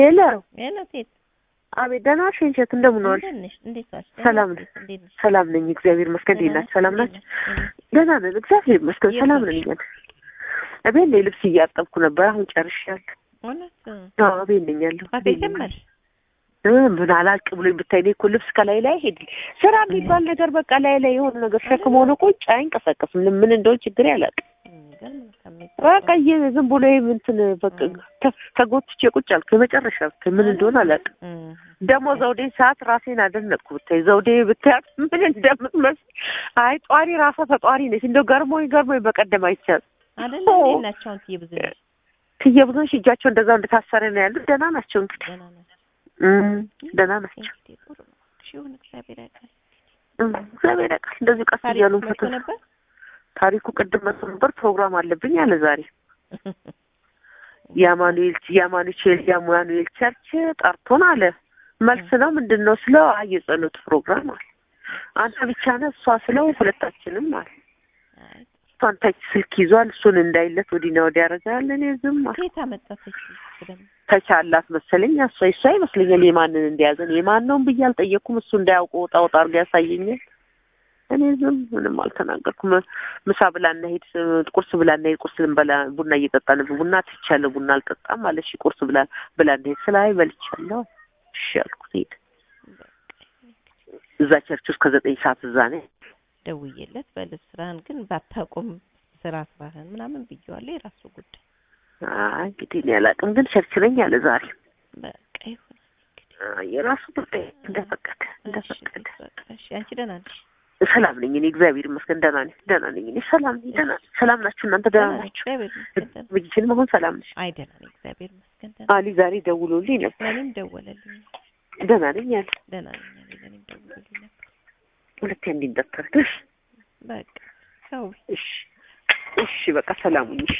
ሄሎ ሄሎ ሴት አቤት ደህና ነሽ ሸንሸት እንደምን ዋልሽ እንዴት ነሽ? እንዴት ዋልሽ? ሰላም ነኝ እንዴት ነሽ? ሰላም ነኝ እግዚአብሔር ይመስገን እንዴት ናችሁ ሰላም ናችሁ ደህና ነን እግዚአብሔር ይመስገን ሰላም ነን እኛን እቤት ነኝ ልብስ እያጠብኩ ነበር አሁን ጨርሻለሁ እውነት አዎ እቤት ነኝ ያለሁ ማታ ጀመርሽ? እ ምን አላልቅ ብሎኝ ብታይ እኔ እኮ ልብስ ከላይ ላይ ሄድል ስራ የሚባል ነገር በቃ ላይ ላይ የሆነ ነገር ሸክም ሆነ ቁጭ አይንቀሳቀስም ምን እንደሆነ ችግር አላውቅም የሚገርም ነው ከሚል በቃ የ ዝም ብሎ ይሄ እንትን በቃ ተ- ተጎትቼ ቁጭ አልኩ የመጨረሻ ብታይ ምን እንደሆነ አላውቅም እም፣ ደግሞ ዘውዴ ሰዓት ራሴን አደነቅኩ ብታይ ዘውዴ ብታያት ምን እንደምትመስል አይ ጧሪ ራሷ ተጧሪ ነች እንደው ገርሞኝ ገርሞኝ በቀደም አይቻል አይደለ ኦ። እንዴት ናቸው አሁን ትዬ ብዙ ነሽ? ትዬ ብዙዎች እጃቸው እንደዛው እንደታሰረ ነው ያሉት ደህና ናቸው እንግዲህ ደህና ናቸው? እም፣ ደህና ናቸው እንግዲህ ጥሩ ነው። እሺ ይሁን እግዚአብሔር ያውቃል። እም፣ እግዚአብሔር ያውቃል እንደዚሁ ቀስ ታሪክ እያሉ መጥቶ ፈተና ነበር? ታሪኩ ቅድም መጥቶ ነበር ፕሮግራም አለብኝ አለ ዛሬ የአማኑኤል የአማኑኤል የአማኑኤል ቸርች ጠርቶን አለ መልስ ነው ምንድን ነው ስለው አይ የጸሎት ፕሮግራም አለ አንተ ብቻ ነህ እሷ ስለው ሁለታችንም አለ አይ እሷን ታች ስልክ ይዟል እሱን እንዳይለት ወዲና ወዲያ ያደርጋል እኔ ዝም አልኩ ከየት አመጣች ደግሞ? ተቻ አላት መሰለኝ እሷ እሷ ይመስለኛል የማንን እንደያዘን የማን ነውን ብዬ አልጠየቅኩም እሱ እንዳያውቁ ወጣ ወጣ አድርጎ ያሳየኛል እኔ ዝም ምንም አልተናገርኩም ምሳ ብላ እናሄድ ቁርስ ብላ እናሄድ ቁርስ ልንበላ ቡና እየጠጣን ቡና ትቻለሁ ቡና አልጠጣም አለሽ ቁርስ ብላ ብላ እናሄድ ስለ አይ በልቻለሁ እሺ አልኩት ሄድ እዛ ቸርች ውስጥ ከዘጠኝ ሰዓት እዛ ነኝ ደውዬለት በልብስ ስራህን ግን ባታቆም ስራ ስራህን ምናምን ብዬዋለሁ። የራሱ ጉዳይ አይ እንግዲህ እኔ አላውቅም ግን ቸርች ነኝ አለ ዛሬ በቃ ይሁን። አይ የራሱ ጉዳይ እንደፈቀደ እሺ እንደፈቀደ በቃ እሺ። አንቺ ደህና ነሽ? ሰላም ነኝ እኔ እግዚአብሔር ይመስገን ደህና ነኝ ደህና ነኝ እኔ ሰላም ነኝ ደህና ነኝ ሰላም ናችሁ እናንተ ደህና ናችሁ እግዚአብሔር ይመስገን ደህና ነኝ። ብቻዬን መሆን ሰላም ነሽ አይ ደህና ነኝ እግዚአብሔር ይመስገን ደህና ነኝ። አሊ ዛሬ ደውሎልኝ ነበር ለእኔም ደወለልኝ። ደህና ነኝ አለ ደህና ነኝ አለኝ። ለእኔም ደውሎልኝ ነበር። ሁለቴ እንዲንጠፈርሽ በቃ ሰው እሺ እሺ በቃ ሰላም ሁኚ